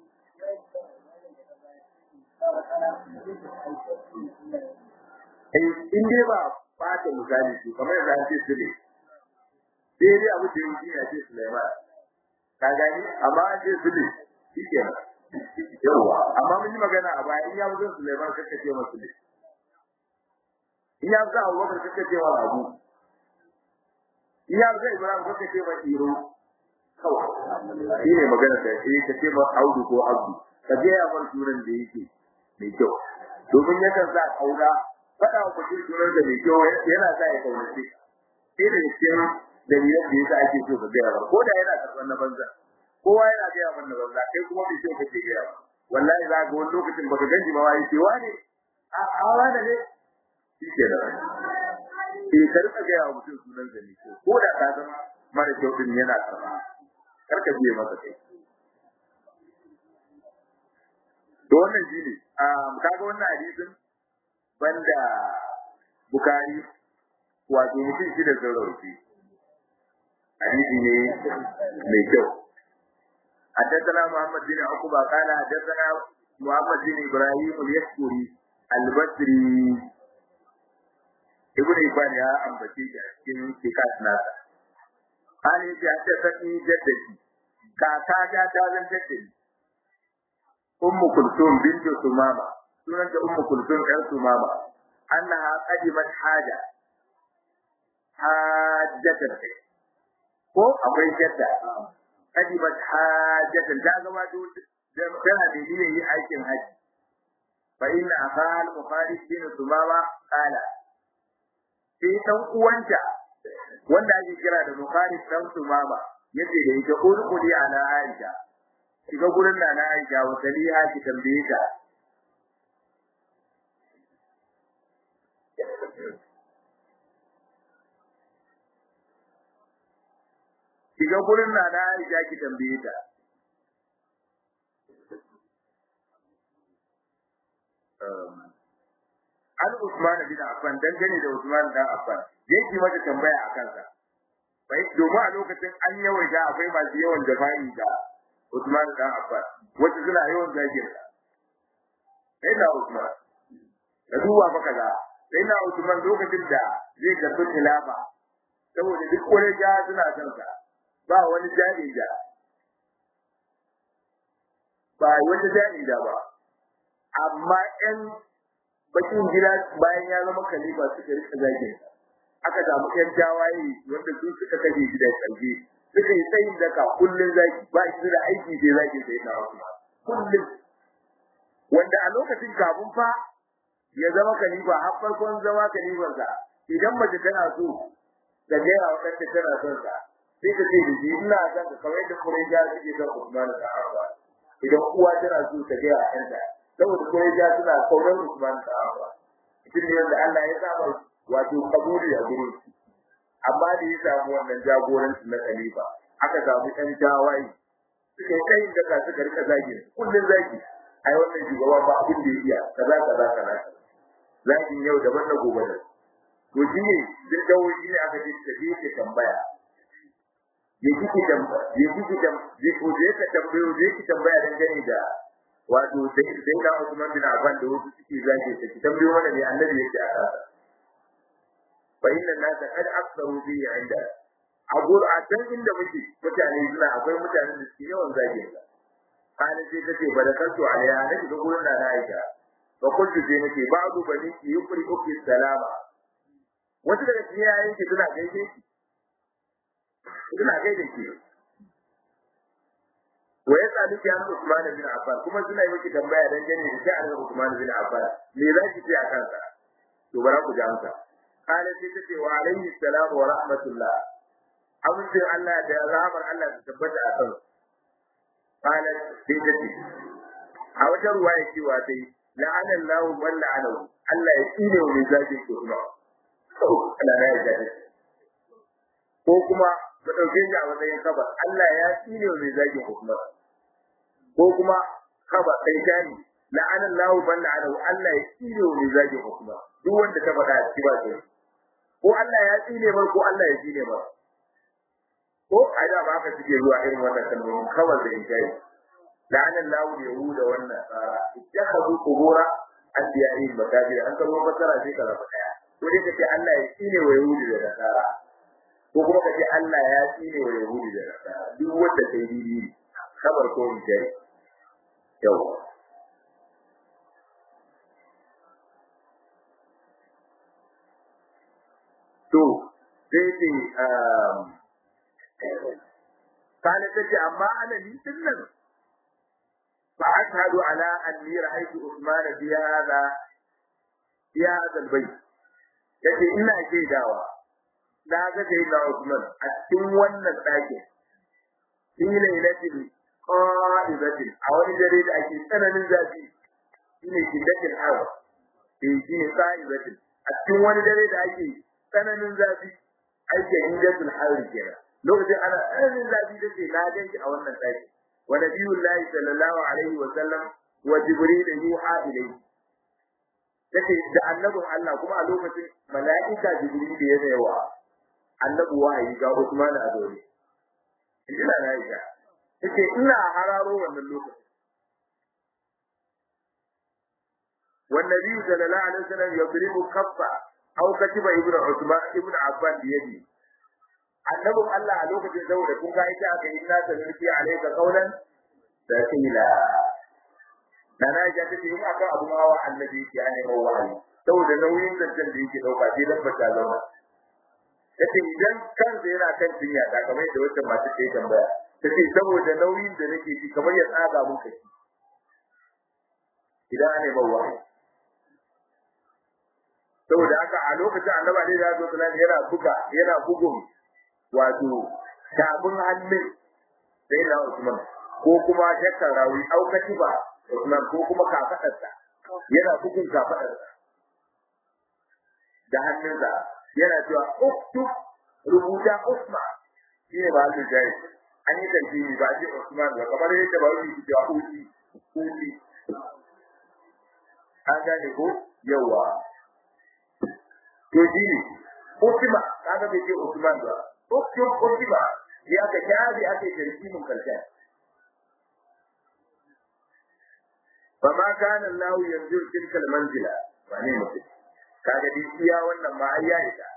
Speaker 1: in dai ba fata misali su kamar yadda an ce su ne sai dai abu da yanki ya ce Sulaiman ka gani amma an ce su ne shi ke yawa amma mun yi magana a baya in ya mutu Sulaiman kaka ce masa ne in ya mutu Abubakar kaka ce wa Abu in ya mutu Ibrahim kaka ce wa Iro kawai shi ne magana da shi ka ce ma Audu ko Abdu ka je ya bar sunan da yake mai kyau domin yakan sa kaura faɗa wa mutum sunan da mai kyau yana sa ya kaunace sai da cikin dalilan da yasa ake so ka gaya ba ko da yana karɓar na banza kowa yana gaya mana banza kai kuma bai so kake gaya ba wallahi za ga wani lokacin baka ganji ba wai ce wane a a wane ne shi ke da sai ka rika gaya wa mutum sunan da mai kyau ko da ka zama mara kyau din yana karɓa kar ka biye masa kai to wannan shine kaga wannan hadisin banda bukari wato mutum shi da saurauci hadisi ne mai kyau حدثنا محمد بن عقبة قال حدثنا محمد بن إبراهيم اليسكري البصري ابن إبان يا أمبتي cikin sikat nasa قال يجي حدثني جدتي كاكا جاء تازن جدتي أم كلثوم بنت سمامة سنة أم كلثوم أم سمامة أنها قدمت حاجة حاجة ko akwai jadda qadimat hajatan ta gaba da tana da niyyar yin aikin haji fa inna akhal mukhalid bin sumama qala sai dan uwanta wanda ake kira da mukhalid dan sumama yace da ita urqudi ala aisha shiga gurin nana aisha wa saliha ki tambaye ta shiga gurin na na Aisha ki tambaye ta Usman bin Affan dangane da Usman dan Affan yake mata tambaya a kansa bai domin a lokacin an yawaita akwai masu yawan jafa'i da Usman dan Affan wacce suna yawan zagin sa sai na Usman da duba fa kaza sai na Usman lokacin da zai karbi khilafa saboda duk wani ja suna son sa ba wani jahilja ba wata jahilja ba amma ƴan bakin gida bayan ya zama khalifa suka rika zagin aka samu ƴan tawaye wanda su suka kashe shi da ƙarfi suka yi tsayin daka kullun zaki ba shi da aiki sai zaki sai na Usman kullun wanda a lokacin kafin fa ya zama khalifa har farkon zama khalifarsa idan mace tana so da gaya wa kanta tana son sa sai ta ce da shi ina son ka kamar yadda Quraysh suke son Usman da Affan idan uwa tana so ta gaya wa kanta saboda Quraysh suna kaunar Usman da Affan shi ne wanda Allah ya saba wato kabuli a gurin amma da ya samu wannan jagoranci na khalifa aka samu ɗan tawaye suka yi tsayin daga suka rika zagi kullun zagi ai wannan shugaba ba abin da ya iya kaza kaza kaza zagin yau daban na gobe da to shi ne duk dawo shi ne aka ce ka je ka tambaya ya kike tambaya ya kike tambaya ya ko je ka tambayo je ki tambaya dangane da wato sai sai da Usman bin Affan da wasu suke zage ta ki tambayo mana ne annabi yake a kasa fa inna nasa qad aktharu bi inda a can inda muke mutane suna akwai mutanen da suke yawan zage ta kana sai kace barakaltu alaiha nake ga gurin da na aika fa kuntu sai nake ba'du bani ki yukri uki salama wasu daga cikin yayin ki suna gaishe ki suna gaishe ki wa ya tsali ki an Usman bin Affan kuma suna yi miki tambaya dan gane da sha'anin Usman bin Affan me za ki ce a kansa to bara ku ji amsa kana sai tace wa alaihi salam wa rahmatullah amincin Allah da rahmar Allah ta tabbata a kansa kana sai tace a wata ruwaya cewa dai la'ana Allahu man la'anahu Allah ya tsine wa mai zagin Usman Allah ya yarda ko kuma mu dauke shi a matsayin kabar Allah ya tsine wa mai zagin Usman ko kuma kaba kai tani la'ana Allahu man la'anahu Allah ya tsine wa mai zagin Usman duk wanda ta faɗa shi ba sai ko Allah ya tsine mar ko Allah ya tsine mar ko ai da ba haka suke zuwa irin wannan kalmomin kawai da injai la'ana Allahu yahuda wannan tsara ittakhadhu qubura anbiya'ihim makabir an kalmo fasara sai ka rafa daya ko dai kace Allah ya tsine wa yahudi da nasara ko kuma kace Allah ya tsine wa yahudi da nasara duk wanda sai dini kabar ko injai yau to sai ce kana tace amma ana ni dinnan fa ashhadu ala anni ra'aytu Usman fi hada fi hada albayt yace ina shaidawa na ga sai da Usman a cikin wannan ɗakin fi lailatin qadibatin a wani dare da ake tsananin zafi shine shiddatin hawa eh shine qadibatin a cikin wani dare da ake tsananin zafi ake hidatul harri kenan lokacin ana tsananin zafi da ke na ganki a wannan ɗaki wa nabiyullahi sallallahu alaihi wa sallam wa jibril yuha ilayhi take da annabin Allah kuma a lokacin mala'ika jibril da ya yawa annabi wahayi ga Usman a dole ina na yi take ina hararo wannan lokacin والنبي صلى الله عليه وسلم يضرب كفه aw katiba ibnu usman ibnu affan biyadi annabin Allah a lokacin saboda kun ga ita aka yi nasa mulki alayka qawlan da kila dana ya ta ce in aka abu mawa annabi yake ane wa wahayi saboda nauyin zancen da yake dauka sai dan bata zauna yace idan kan da yana kan jinya da kamar yadda wata masu ta yi tambaya tace saboda nauyin da nake ji kamar ya tsaga mun kai idan ane ba wahayi saboda haka a lokacin annaba ne da zuwa sallallahu yana buga yana bugun wato tabun hannun sai na Usman ko kuma jakkar rawi au katiba Usman ko kuma kafadarsa yana bugun kafadarsa da hannunsa yana cewa uktub rubuta Usman shi ne ba su jai an yi tantini ba ji Usman ba kamar yadda ba wani cewa uti uti an gane ko yawa to shi ne Utima kaga bai ce Usman ba Utim Utima ya ka shafi ake tarkimin karshen فما كان الله ينزل تلك المنزلة wane mutum kaga dai iya wannan ma ai ya isa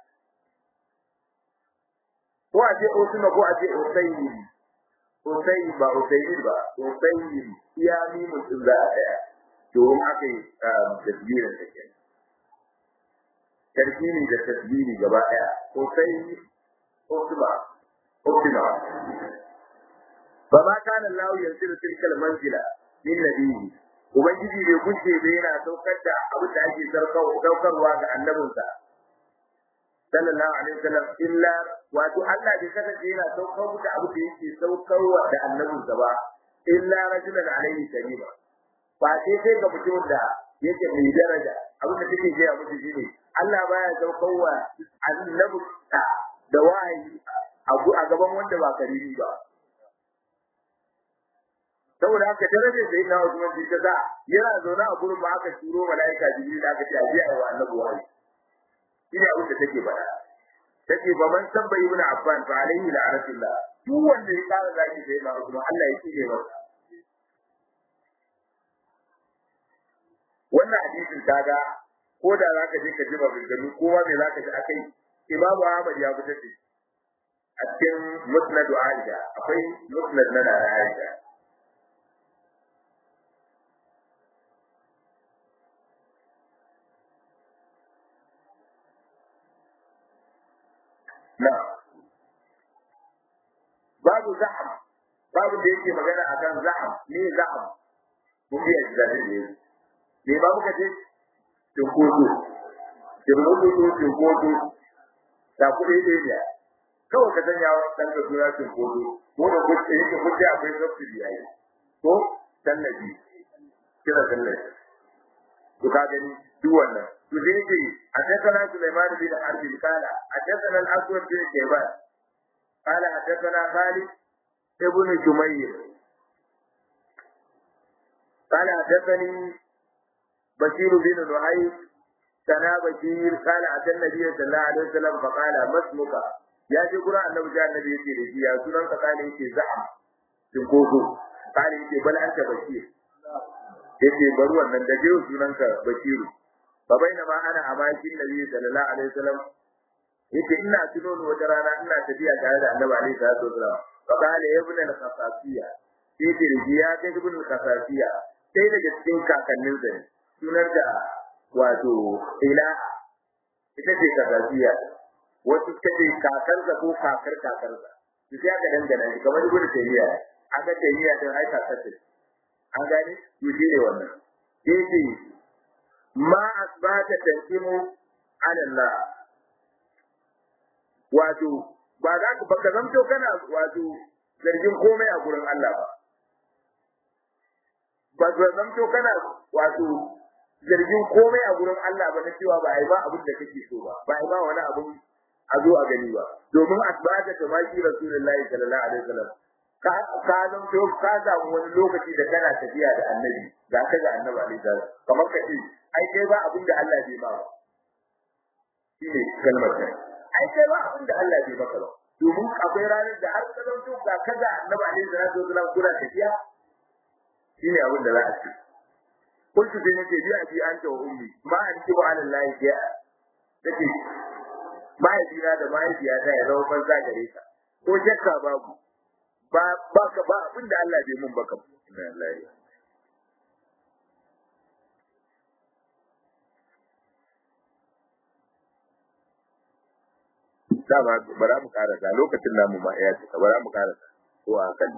Speaker 1: ko a ce Osuna ko a ce Osayyi Osayyi ba Osayyi ba Osayyi iya mi mutum za a daya domin aka yi tasbirin da ke tarkini da tasbiri gaba daya Osayyi Osuna Osuna ba ma kana Allah yanzu tilkal manzila min nabiyyi Ubangiji bai gushe bai yana saukar da abin da ake saukarwa ga annabinsa. Sallallahu alaihi wasallam illa wato Allah bai kasance yana saukar da abin da yake saukarwa da annabinsa ba illa rajulan alaihi karima. Ba sai sai ga mutum da yake mai daraja abin da take gaya musu shine Allah baya saukarwa annabinsa da wahayi a gaban wanda ba karimi ba. saboda haka darajar da yana Usman bin Kaza yana zaune a gurin ba aka turo malaika Jibril aka ce aje ayi wa annabi wahayi ina abin da take faɗa take ba man sabba ibn Affan fa alaihi la'anatullah duk wanda ya fara zaki da yana Usman Allah ya kike masa wannan hadisin kaga ko da zaka je ka ji maganganu ko ma me zaka ji akai Imam Ahmad ya fitar da a cikin Musnad Aisha akwai Musnad na Aisha na babu zaham babu da yake magana akan zaham ne zaham mun biya shi da ne ne babu kace tinkoto tinkoto tinkoto da kuɗi ɗaya ne kawai ka sanya wa ɗan ka suna tinkoto ko da kuɗi yake kuɗi akwai subsidy yayi ko tallafi kira tallafi to ka gani duk wannan to sai yake حدثنا سليمان بن حرب قال حدثنا الاسود بن شيبان قال حدثنا خالد ابن جمير قال حدثني بشير بن نعيم سنا بشير قال اتى النبي صلى الله عليه وسلم فقال ما اسمك يا ji gurin annabi da annabi yake da shi ya sunan ka kale yake za'am kin koko kale yake bal anta bashir yake bari wannan da jiyo sunan ka bashiru fa bainama ana a bakin nabi sallallahu alaihi wasallam yace ina tuno ni wata rana ina tafiya tare da annabi alaihi salatu wasallam fa qala ibn al-khasasiya yace ya kai ibn al-khasasiya sai daga cikin kakannin sa sunar da wato ila ita ce khasasiya wasu suka ce kakarsa ko kakar kakarsa su sai aka dangana shi kamar ibn tayyiya aka tayyiya din ai kakarsa an gane to shi ne wannan yace ma asbata tanqimu ala Allah wato ba za ka baka zamto kana wato zargin komai a gurin Allah ba ba ka zamto kana wato zargin komai a gurin Allah ba na cewa ba ai ba abin da kake so ba ba ai ba wani abin a zo a gani ba domin asbata ta maki rasulullahi sallallahu alaihi wasallam ka ka zamto ka samu wani lokaci da kana tafiya da annabi ga ka ga annabi alaihi salam kamar ka ce ai kai ba abin da Allah bai ba shine kalmar ta ai kai ba abin da Allah bai maka ba domin akwai ranar da har ka zanto ga kaza annabi alaihi salatu wasallam kuna tafiya shine abin da za a ce kuntu sai nake bi a bi an ta ummi ma an ki ba ala Allah ya take mahaifina da mahaifiyata ya zama banza gare ka ko shakka babu ba ba ka ba abin da Allah bai mun baka inna lillahi dama bara mu karasa lokacin namu ma ya cika bara mu karasa ko a kan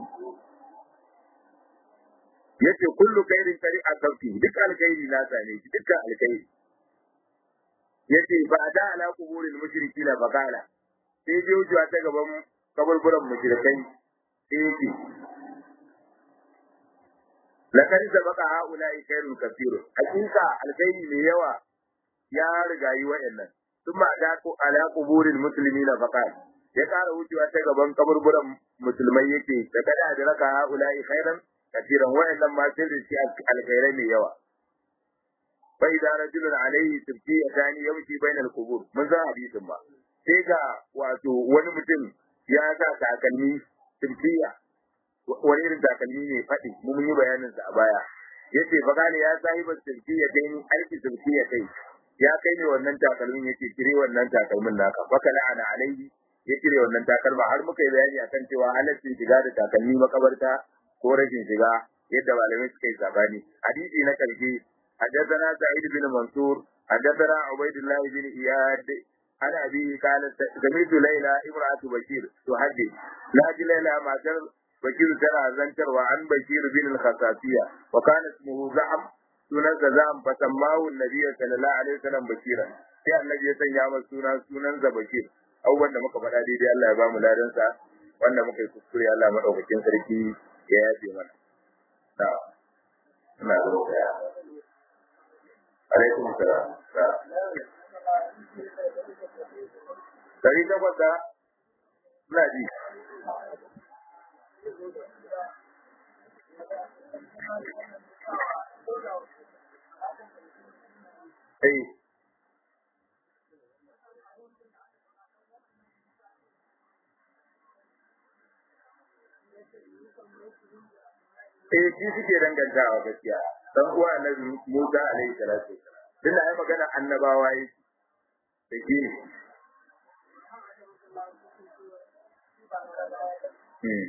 Speaker 1: yace kullu khairin kari a sauki duk alkhairi na sane shi dukkan alkhairi yace ba da ala kuburil mushrikin ba kala sai je wucewa ta gaban kaburburan mushrikai sai yace lakari da baka haula'i khairun kafiru hakika alkhairi ne yawa ya riga yi wa'annan ثم أتاكوا على قبور المسلمين فقال ya ƙara wucewa ta gaban kaburburan musulmai yake da kada da raka haula'i khairan katiran wa'annan ma sun rishi alkhairai mai yawa fa idza rajulun alayhi tibtiyatan yamshi bainal qubur mun san hadisin ba sai ga wato wani mutum ya sa takalmi tibtiya wani irin takalmi ne faɗi mun yi bayanin sa a baya yace fa kana ya sahiba tibtiya dai aiki tibtiya kai ya kai ne wannan takalmin yace kire wannan takalmin naka fa kana ana alayhi ya kire wannan takalma har muka yi bayani akan cewa halaccin shiga da takalmi makabarta ko rashin shiga yadda malamai suka yi sabani hadisi na karshe حدثنا سعيد بن منصور حدثنا عبيد الله بن اياد عن ابيه قال سمعت ليلى امراه بشير تحدث لاجل ليلى ما كان بشير ترى زنتر وعن بشير بن الخصاصيه وكان اسمه زعم sunan sa zam fa sammahu annabi sallallahu alaihi wasallam bashira sai annabi ya sanya masa sunan sunan sa bashir abubuwan da muka faɗa daidai Allah ya ba mu ladan sa wanda muka yi kuskure Allah madaukakin sarki ya yafe mana na ina da roƙa alaikum salam dari takwas da ina ji Eh. Eh shi suke dangantawa gaskiya. Dan uwa Annabi Musa alaihi salatu Tunda ai magana annabawa yi. Da shi ne. Hmm.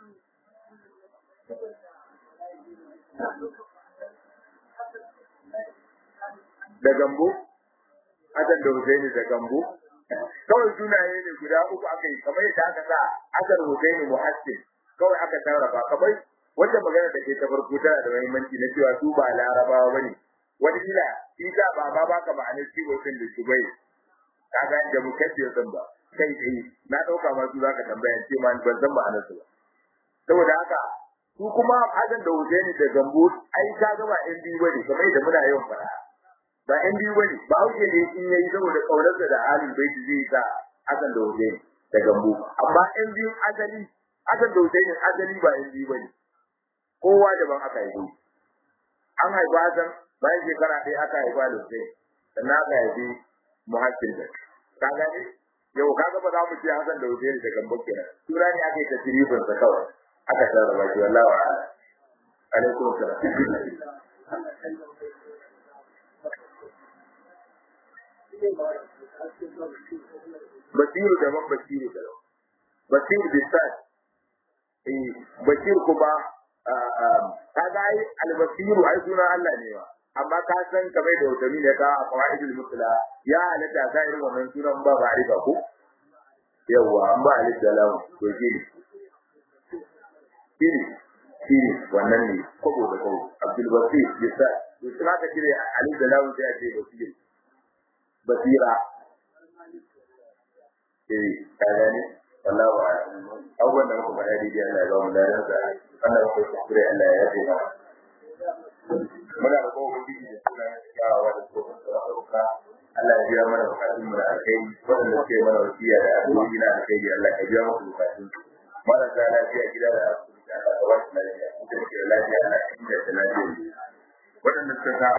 Speaker 1: da gambo Hassan da Husaini da gambo kawai sunaye ne guda uku aka yi kamar yadda aka sa Hassan Husaini Muhassin kawai aka sarrafa kamar wanda magana da ke ta farko tana da muhimmanci na cewa su ba larabawa bane wani kila shi sa ba ba baka ma'anar ciwo din da su bai kaga da mukaddir din ba kai dai na dauka ma su zaka tambaya ce ma ban san ma'anar su ba saboda haka su kuma Hassan da Husaini da gambo ai ka ga ba ɗan biyu bane kamar yadda muna yawan fara ba ɗan biyu bane ba wuce ne in yayi saboda kaurarsa da halin bai zai sa akan da wuce da gambo amma ɗan biyu asali akan da wuce ne asali ba ɗan biyu bane kowa daban aka yi an haifa Hassan bayan shekara ɗaya aka haifa da wuce sannan aka haifi muhassin da ka gane yau kaga ba za mu ce Hassan da wuce da gambo kenan sura ne aka yi tasirifin sa kawai aka sarrafa shi wallahi wa'ala alaikum salam basiru daban basiru daban basiru bisat eh basir kuma kaga ai albasiru ai sunan Allah ne wa amma ka san kamar da wata ne ka a qawaidul musla ya halatta ga irin wannan sunan ba ba riba ko yawa an ba alif da lam to shi shi shi wannan ne kobo da kobo abdul basir bisat to sai ka kire alif da lam sai a ce basir basira eh kaga ne wallahu abubuwan da muka faɗa daidai Allah ya ba mu ladan sa Allah ya kai kuskure Allah ya yafe mana muna da kowa ubangiji da suna kyawawa da tsohon sauka Allah ya biya mana bukatun mu da alkhairi waɗanda suke mana wasiya da addu'o'i na alkhairi Allah ya biya musu bukatun marasa lafiya gida da asibiti Allah ya ba su lafiya da lafiya Allah ya inganta lafiya waɗanda suka